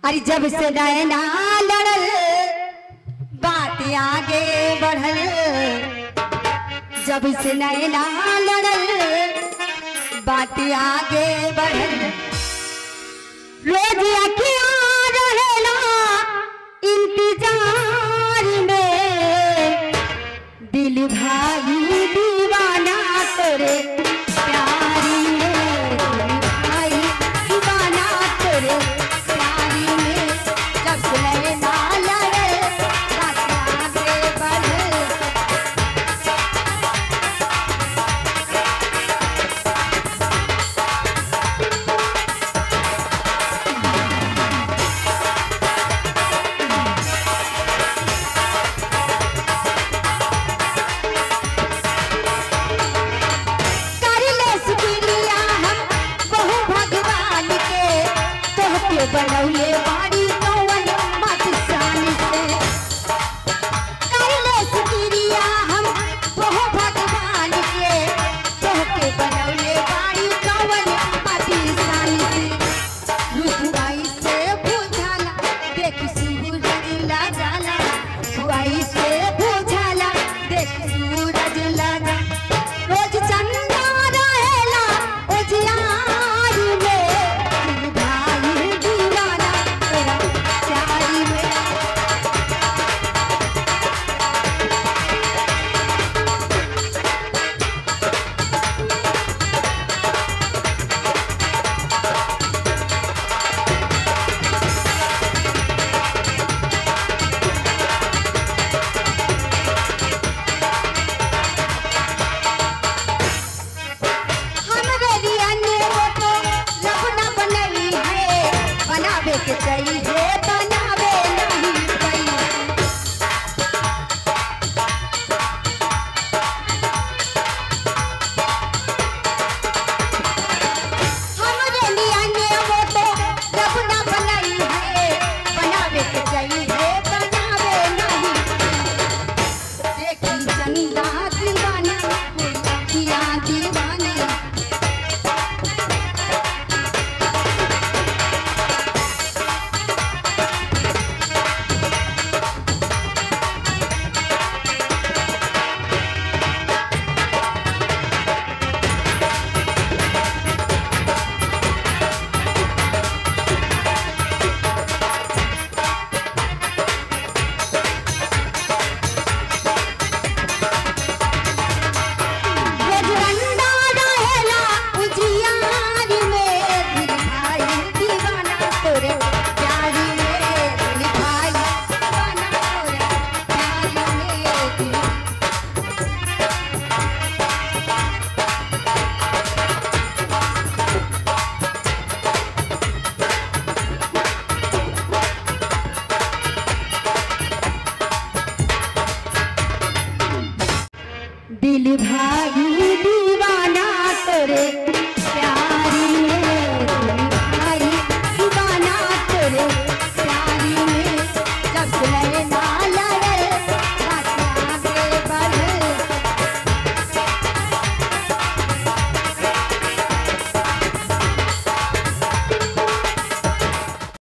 अरे जब से नैना लड़ल बात आगे बढ़ल जब से नैना लड़ल बात आगे बढ़ल रोज अखिया रहेला इंतजार में दिल भाई दीवाना तोरे प्यारी में दिल भाई दीवाना तोरे प्यारी में जब से नैना लड़े बात आगे बढ़े कर ले शुक्रिया हम बहु भगवान के तोहके बनौले बाड़ी कौन मत शान से कर ले शुक्रिया हम बहु भगवान के तोहके बनौले बाड़ी कौन मत शान से रुसवाई से बुझाला देख सूरज ला जाला रुसवाई से बुझाला देख सूरज ला जाला रोज चंदा रहेला उजियारी में दिल भाई दीवाना तेरा प्यारी में हमरे लिए ने वो तो रब न बनई है बनावे के चाहिए बनावे नहीं पई हमरे लिए ने वो तो रब न बनई है बनावे के चाहिए बनावे नहीं देखी चंदा दीवाना किया दीवाना रजवंदा रहेला उजियारी में दिल भाई दीवाना तोरे प्यारी में दिल भाई दीवाना तोरे प्यारी में दिल दिल भाई दीवाना तोरे